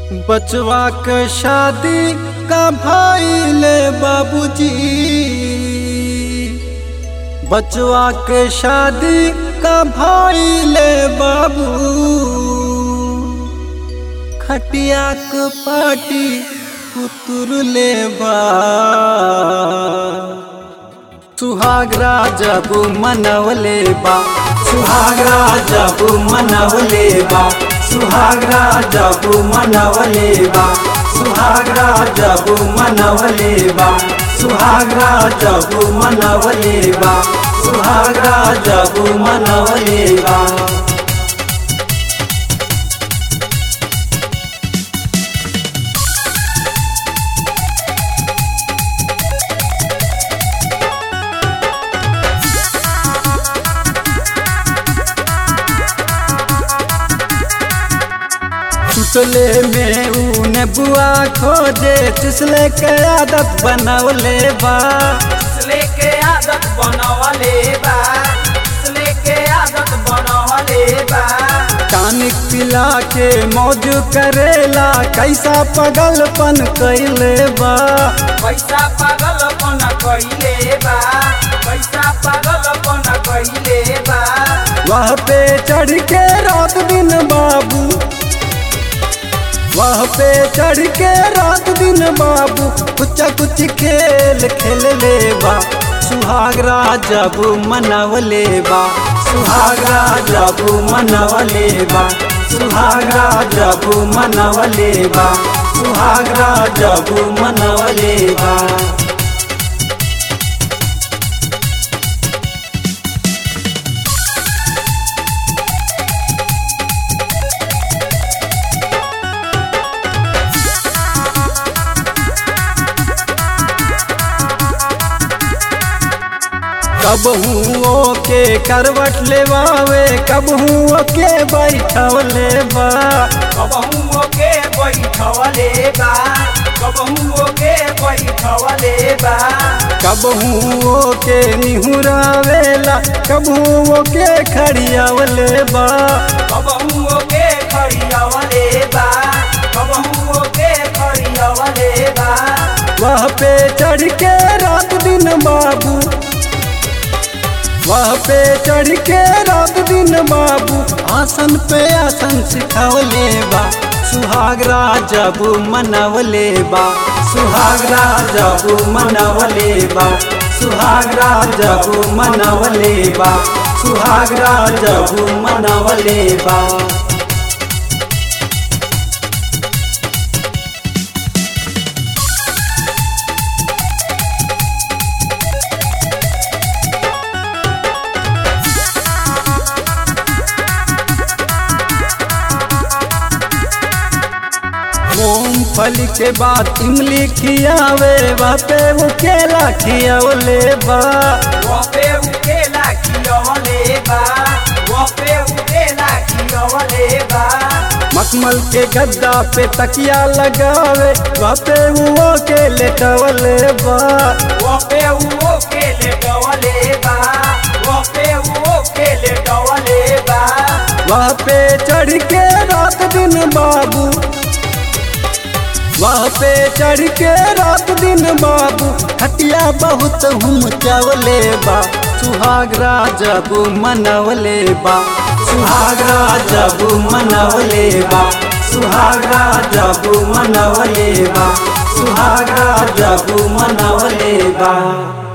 बचवा के शादी का भइले बाबूजी बचवा के शादी का भइले बाबू खटिया के पाटी पुतुर ले बा सुहागरा जब मनवले बा सुहागरा जब मनवले बा सुहागरा जब मनवले बा सुहागरा जब मनवले बा सुहागरा जब मनवले बा सुहागरा जब मनवले बा सुतले में ऊन बुआ खोजे तिसले के आदत बनवले बा इसले के आदत बनवले बा इसले के आदत बनवले बा टानिक पिला के मौज करेला कैसा पगलपन कैले बा पैसा पागलपन कइले बा पैसा पागलपन कइले बा वह पे चढ़ के रात दिन बाबू वह पे चढ़ के रात दिन बाबू कुछ कुछ खेल खेल ले बा सुहागरा जब मनवले बा सुहागरा जब मनवले बा सुहागरा जब मनवले बा सुहागरा जब मनवले बा कब हूँ के करवट लेवावे कब हूँ के बैठवले बा कबहू के बैठवले बा कबहू के बैठवले बा कब हूँ के निहुरावेला कब हूँ के खड़ियावले बा कबहू के खड़ियावले बा कबहू के खड़ियावले बा वह पे चढ़ के रात दिन बाबू वह पे चढ़ के रात दिन बाबू आसन पे आसन सिखवले बा सुहागरा जब मनवले बा सुहागरा जब मनवले बा सुहागरा जब मनवले बा सुहागरा जब मनवले बा मूंगफली के बाद इमली खियावे बापे वो केला खियावले बा वपे उकेला खियवले बा वपे उकेला खियवले बा मखमल के गद्दा पे तकिया लगावे बापे वो के लेटवले बा वपे उकेले डवले बा वपे उकेले डवले बा वहाँ पे चढ़ के रात दिन बाबू वहाँ पे चढ़ के रात दिन बाबू खटिया बहुत हम चावले बा सुहागरा जब मनवले बा सुहागरा जब मनवले बा सुहागरा जब मनवले बा सुहागरा जब मनवले बा